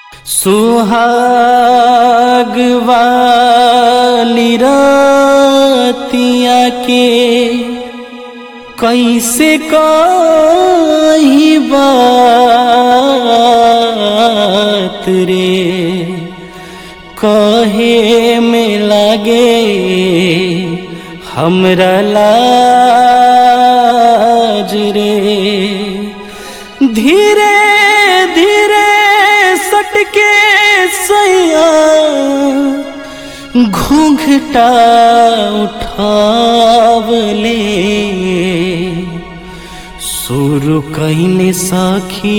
सुहाग वाली रातिया के कैसे कही बात रे कहे में लगे हमरा लाज रे धीरे धीरे सटके सैया घूंघटा उठावले शुरू कैले साखी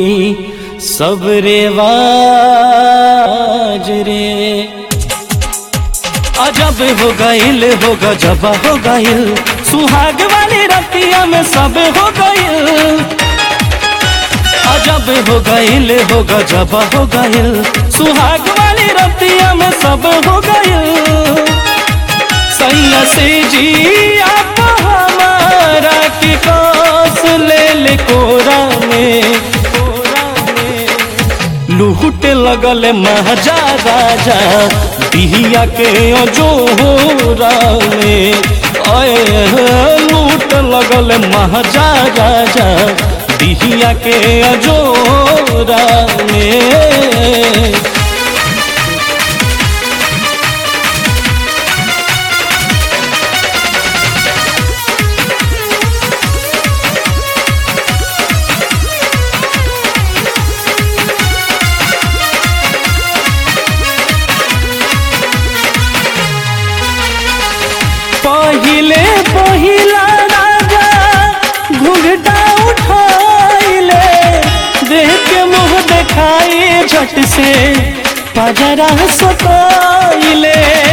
सबरे वाज रे अजब हो गईल हो गजब हो गईल सुहाग वाली रतिया में सब हो गईल अजब हो गईल हो गजब हो गईल सुहाग वाली रतिया में सब हो गईल सैया से जी आप हमारा के कास ले ले कोरा में कोरा में लूट लगल महजा राजा बिहिया के अजोरा में आए लूट लगल महजा राजा बिहिया के अजोरा में पहिले पहिला राजा घुघटा उठाइले देख के मुँह देखाई झट से पजरा सताइले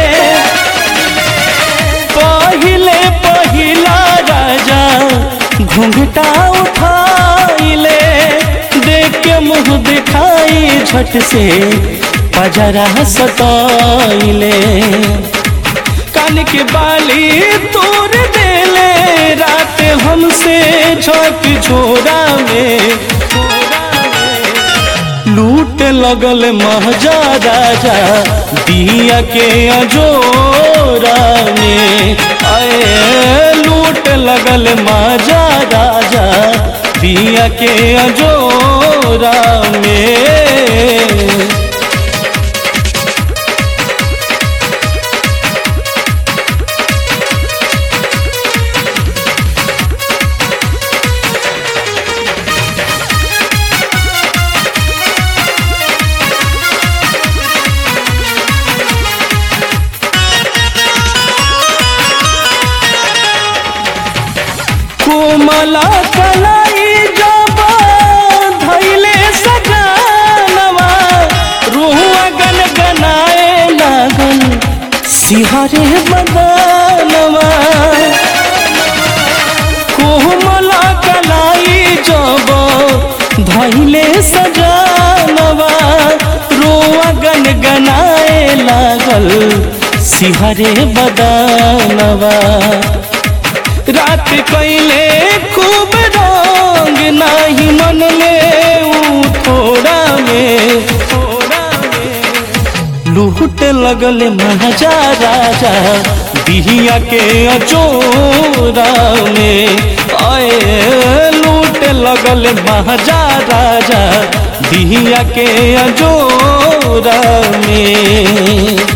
पहिले पहिला राजा घुंघटा उठाइले देख के मुँह दिखाई झट से पजरा सताइले कान के बाली तोड़ देले रात हमसे झोंक झोरा में लूट लगल महजा राजा दिया के अजोरा में आए लूट लगल महजा राजा दिया के अजोरा में कोमला कलाई जबा धैले सजानवा रुआ गन गनाए लागल सिहरे बदनवा कोमला कलाई जबा धैले सजानवा रुआ गन गनाए लागल सिहरे बदनवा रात कैले खूब रंग नाही मन में ऊ थोड़ा में थोड़ा में लूट लगल महाजा राजा बिहिया के अचोरा में आए लूट लगल महाजा राजा बिहिया के अजोरा में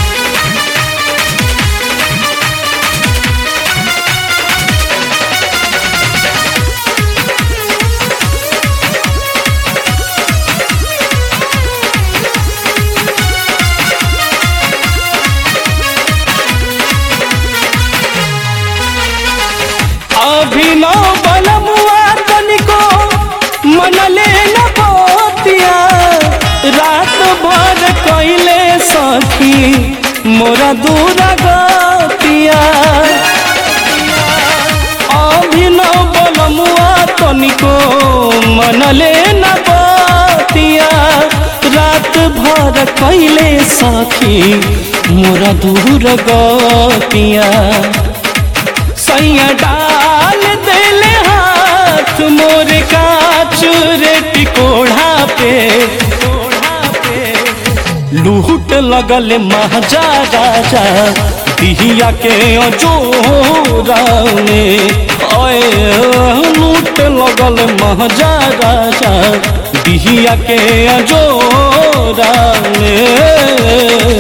अभिनव बलमुआ तनिको मनले न बतिया रात भर कैले सखी मोरा दूर गतिया अभिनव बलमुआ तनिको मनले न बतिया रात भर कैले सखी मोरा दूर गतिया सैया डाल देले हाथ मोर काच रे टिकोढ़ा पे लूट लगल महाजा राजा दिहिया के जोरा में ओए लूट लगल महाजा राजा दिहिया के जोरा में